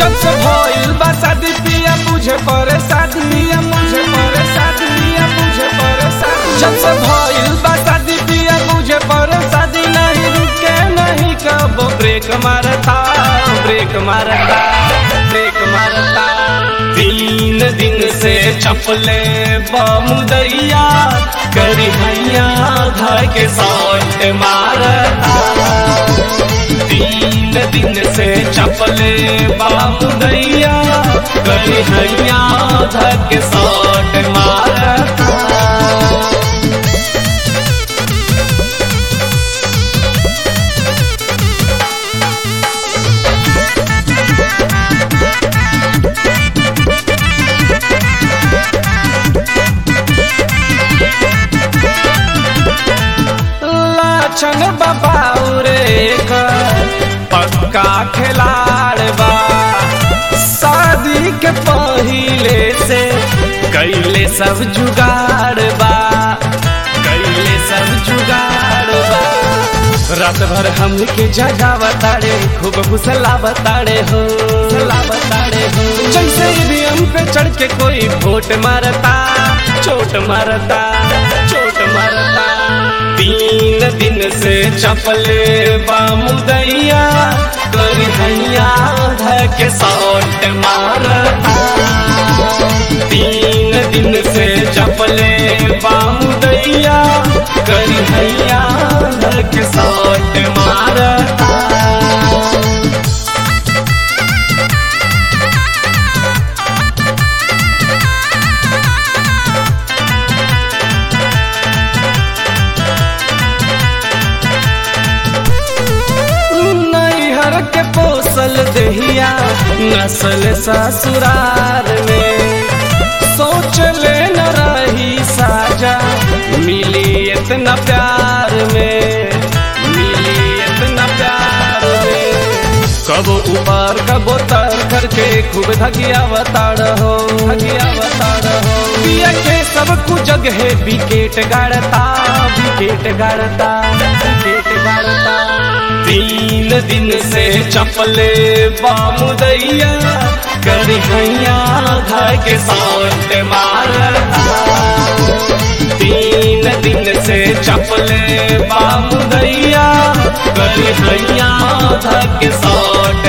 जब से भइल बा शादी पिया मुझे परे शादी पिया मुझे परे शादी पिया मुझे परे शादी जब से भइल बा शादी पिया मुझे परे शादी नहीं रुके नहीं कब ब्रेक मारता ब्रेक मारता ब्रेक मारता तीन दिन से चपले बामुदैया करी हैया घर के साथ मारता तीन दिन से चपले बामुदैया करी हैया घर के साथ मारता लाछन बबाउरे पक्का खिलाड़ बा शादी के पहिले से कैले सब जुगाड़ बा कैले सब जुगाड़ बा रात भर हमके जगावताड़े खूब फुसलावताड़े हो फुसलावताड़े हो जैसे भी हम पे चढ़ के कोई वोट मारता चोट मारता चोट मारता तीन दिन से चपले बामुदैया कर हैया धके सौट मारता तीन दिन से चपले बामुदैया कर हैया धके सौट मारता नैहर के पोसल दहिया नस्ल ससुरार में सोच ले न रही साजा मिली इतना प्यार में मिली इतना प्यार में कब ऊपर कब तर करके खूब धगिया बताड़ हो धगिया बताड़ हो पिया के सब कुछ जगह विकेट गाड़ता विकेट गाड़ता विकेट गाड़ता तीन दिन से चपले बामुदैया कर हैया घर के साथ मारता तीन दिन से चपले बामुदैया कर हैया घर के साथ